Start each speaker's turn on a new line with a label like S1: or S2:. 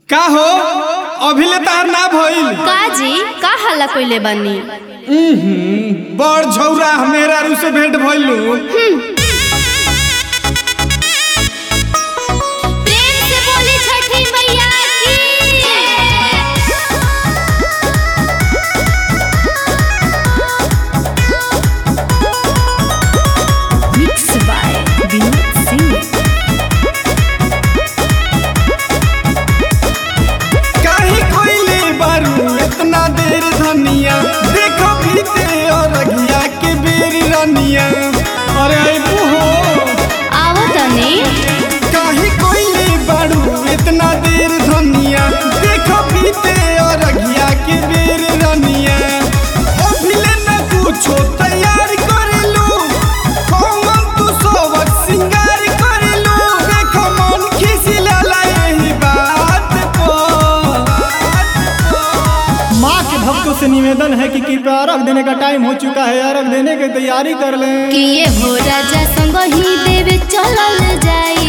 S1: का हो अभिले तार ना भइल
S2: काजी का हल्ला कइले बानी
S1: उहुं, बड़ झौरा मेरा रू से भेंट भइलू
S2: प्रेम से बोली छठी मैया की मिक्स बाय विनोद सिंह
S1: काहे कोइले बारू इतना देर धनिया देखो बीते और अगिया के बेर रनिया अरे अबू हो
S2: आवो तनी
S1: काहे कोइले बारू इतना देर धनिया देखो बीते और अगिया के बेर रनिया अभिले न कुछो तैयार करेलू कौन तू सोवक सिंगार करेलू देखो मन खिसिलाला यही बात पर
S3: माँ के भक्तों से निवेदन है कि कृपया अर्घ देने का टाइम हो चुका है अर्घ देने की तैयारी कर लें
S2: कि ये हो राजा संग ही देवे चलल जाई